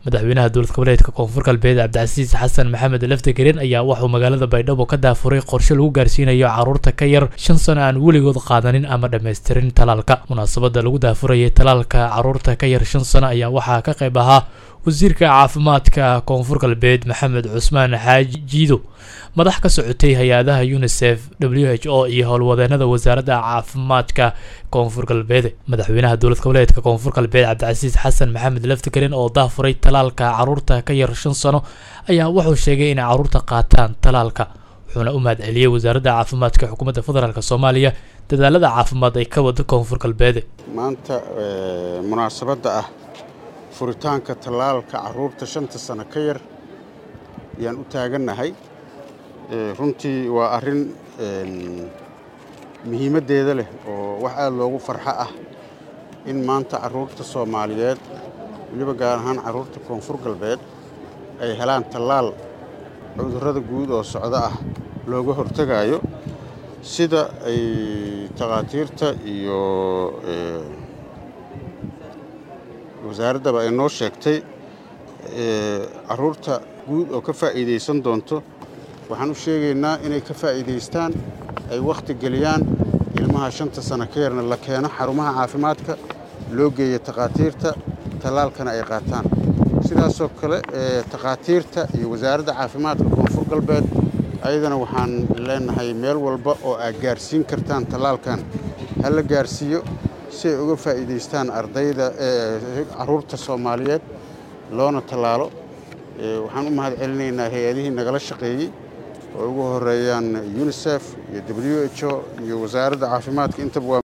madaxweynaha dowlad goboleedka koonfur galbeed cabdicasiis xasan maxamed laftagerin ayaa waxuu magaalada baydhabo ka daafuray qorshe lagu gaarsiinayo carruurta ka yar shan sano aan weligood qaadanin ama dhammaystirin talaalka munaasabadda lagu daafurayay talaalka carruurta ka yar shan sano ayaa waxaa ka qayb ahaa wasiirka caafimaadka koonfur galbeed maxamed cusmaan xaaji jiido madax ka socotay hay-adaha unisef w h o iyo howlwadeenada wasaaradda caafimaadka koonfur galbeed madaxweynaha dowlad goboleedka koonfur galbeed cabdicasiis xasan maxamed laftigarin oo daafuray talaalka carruurta ka yar shan sano ayaa wuxuu sheegay inay carruurta qaataan talaalka wuxuuna u mahad celiyey wasaaradda caafimaadka xukuumadda federaalk soomaaliya dadaalada caafimaad ay ka wada koonfur galbeed maanta munaasabadda ah furitaanka tallaalka carruurta shanta sano ka yar ayaan u taagannahay runtii waa arrin muhiimaddeeda leh oo wax aad loogu farxo ah in maanta carruurta soomaaliyeed weliba gaar ahaan carruurta koonfur galbeed ay helaan tallaal cudurrada guud oo socdo ah looga hortegaayo sida ay takhaatiirta iyo wasaaraddaba ay noo sheegtay carruurta guud oo ka faa'iidaysan doonto waxaan u sheegaynaa inay ka faa'iidaystaan ay wakhti geliyaan ilmaha shanta sano ka yarna la keeno xarumaha caafimaadka loo geeyo takhaatiirta tallaalkana ay qaataan sidaasoo kale takhaatiirta iyo wasaaradda caafimaadka koonfur galbeed ayadana waxaan leenahay meel walba oo aad gaarsiin kartaan tallaalkan ha la gaarsiiyo si ay uga faa'iidaystaan ardayda carruurta soomaaliyeed loona tallaalo waxaan u mahad celinaynaa hay-adihii nagala shaqeeyey oo ugu horeeyaan unisef iyo w h o iyo wasaaradda caafimaadka intaba waa